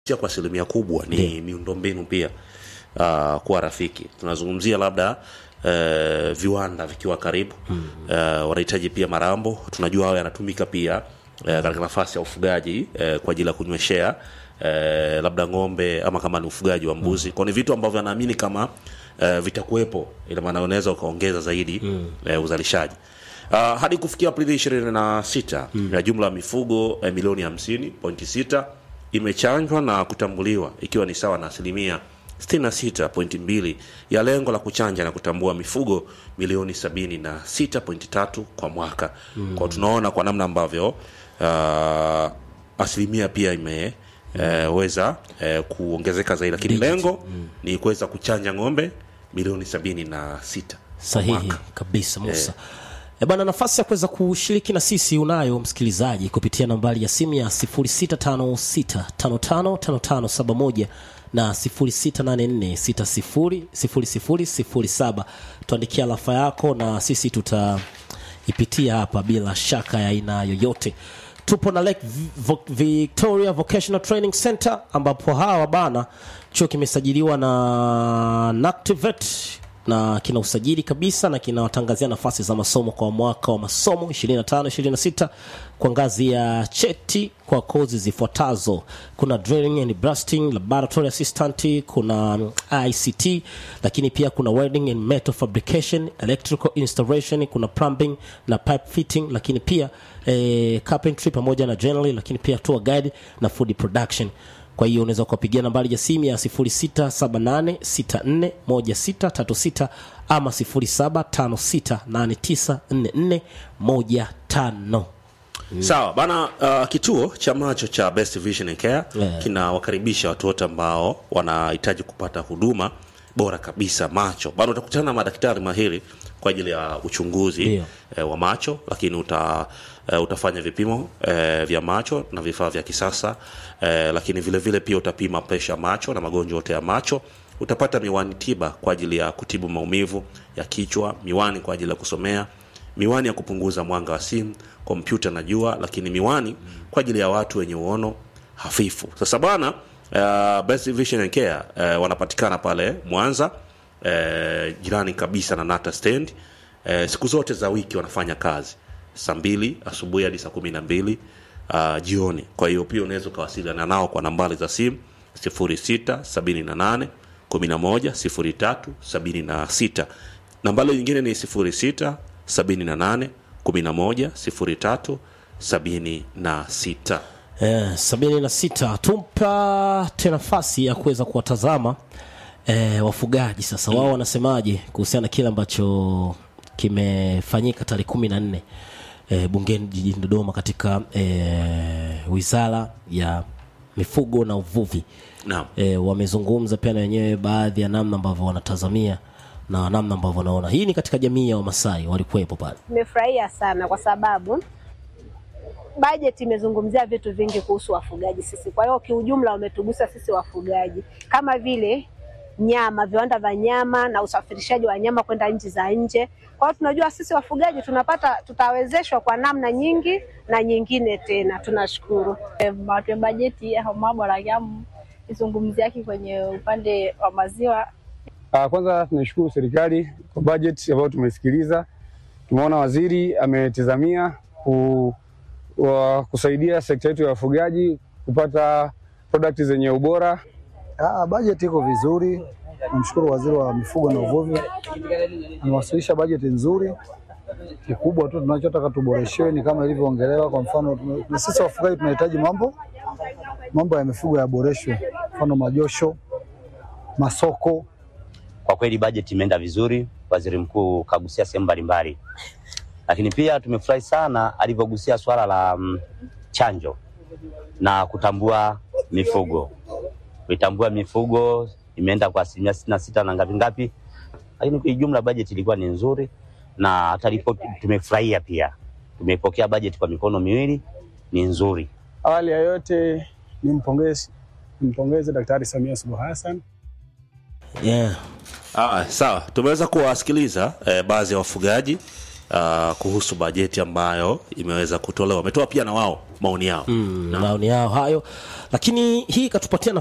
sia kwa asilimia kubwa ni miundombinu pia uh, kuwa rafiki tunazungumzia labda uh, viwanda vikiwa karibu mm. uh, wanahitaji pia marambo tunajua hayo yanatumika pia uh, katika nafasi ya ufugaji uh, kwa ajili ya kunyweshea uh, labda ng'ombe ama kama ni ufugaji wa mbuzi mm. kwao ni vitu ambavyo anaamini kama uh, vitakuwepo ina maana unaweza ukaongeza zaidi mm. uh, uzalishaji Uh, hadi kufikia Aprili 26 mm. ya jumla ya mifugo eh, milioni 50.6 imechanjwa na kutambuliwa ikiwa ni sawa na asilimia 66.2 ya lengo la kuchanja na kutambua mifugo milioni 76.3 kwa mwaka mm. kwa tunaona kwa namna ambavyo uh, asilimia pia ime eh, weza eh, kuongezeka zaidi lakini lengo ni kuweza kuchanja ng'ombe milioni 76 sahihi kabisa musa E bana, nafasi ya kuweza kushiriki na sisi unayo msikilizaji kupitia nambari ya simu ya 0656555571 na 0684600007. Tuandikia rafa yako na sisi tutaipitia hapa bila shaka ya aina yoyote. Tupo na Lake Vo- Victoria Vocational Training Center ambapo hawa bana chuo kimesajiliwa na NACTIVATE na kina usajili kabisa na kinawatangazia nafasi za masomo kwa mwaka wa masomo 25 26 kwa ngazi ya cheti kwa kozi zifuatazo kuna drilling and blasting laboratory assistant kuna mm, ict lakini pia kuna welding and metal fabrication electrical installation kuna plumbing na pipe fitting lakini pia eh, carpentry pamoja na generally lakini pia tour guide na food production kwa hiyo unaweza kuwapigia nambari ya simu ya 0678641636 ama 0756894415 sawa bana uh, kituo cha macho cha best vision and care Yeah. kinawakaribisha watu wote ambao wanahitaji kupata huduma bora kabisa macho bado utakutana na madaktari mahiri kwa ajili ya uchunguzi Ndio. eh, wa macho lakini uta eh, utafanya vipimo eh, vya macho na vifaa vya kisasa eh, lakini vile vile pia utapima presha macho na magonjwa yote ya macho utapata miwani tiba kwa ajili ya kutibu maumivu ya kichwa miwani kwa ajili ya kusomea miwani ya kupunguza mwanga wa simu kompyuta na jua lakini miwani kwa ajili ya watu wenye uono hafifu sasa bwana uh, best vision and care uh, wanapatikana pale mwanza uh, jirani kabisa na nata stand uh, siku zote za wiki wanafanya kazi saa mbili asubuhi hadi saa kumi na mbili uh, jioni kwa hiyo pia unaweza ukawasiliana nao kwa nambari za simu 0678 11 03 nambari nyingine ni 06 78 11 03 76 eh, 76 tumpate nafasi ya kuweza kuwatazama eh, wafugaji sasa wao wanasemaje kuhusiana na kile ambacho kimefanyika tarehe kumi na nne eh, bungeni jijini dodoma katika eh, wizara ya mifugo na uvuvi naam e, wamezungumza pia na wenyewe baadhi ya namna ambavyo wanatazamia na namna ambavyo wanaona hii ni katika jamii ya wamasai walikuwepo pale Nimefurahia sana kwa sababu bajeti imezungumzia vitu vingi kuhusu wafugaji sisi. Kwa hiyo kiujumla wametugusa sisi wafugaji, kama vile nyama, viwanda vya nyama na usafirishaji wa nyama kwenda nchi za nje. Kwa hiyo tunajua sisi wafugaji tunapata, tutawezeshwa kwa namna nyingi na nyingine tena. Tunashukuru. matuye bajeti hamabora gamu izungumzi yake kwenye upande wa maziwa Uh, kwanza tunashukuru serikali kwa budget ambayo tumesikiliza. Tumeona waziri ametizamia ku, wa, kusaidia sekta yetu ya wafugaji kupata product zenye ubora. Ah, bajeti iko vizuri. Namshukuru waziri wa mifugo na uvuvi, amewasilisha bajeti nzuri. Kikubwa tu tunachotaka tuboreshewe ni kama ilivyoongelewa. Kwa mfano, tume- na sisi wafugaji tunahitaji mambo mambo ya mifugo yaboreshwe, mfano majosho, masoko. Kwa kweli bajeti imeenda vizuri, waziri mkuu kagusia sehemu mbalimbali, lakini pia tumefurahi sana alivyogusia swala la mm, chanjo na kutambua mifugo. Kuitambua mifugo imeenda kwa asilimia sitini na sita na ngapi ngapi, lakini kwa jumla bajeti ilikuwa ni nzuri na hata ripoti tumefurahia pia, tumepokea bajeti kwa mikono miwili, ni nzuri. Awali ya yote nimpongeze nimpongeze Daktari Samia Suluhu Hassan yeah. Ah, sawa tumeweza kuwasikiliza eh, baadhi ya wafugaji uh, kuhusu bajeti ambayo imeweza kutolewa wametoa pia na wao maoni yao mm, maoni yao hayo lakini hii ikatupatia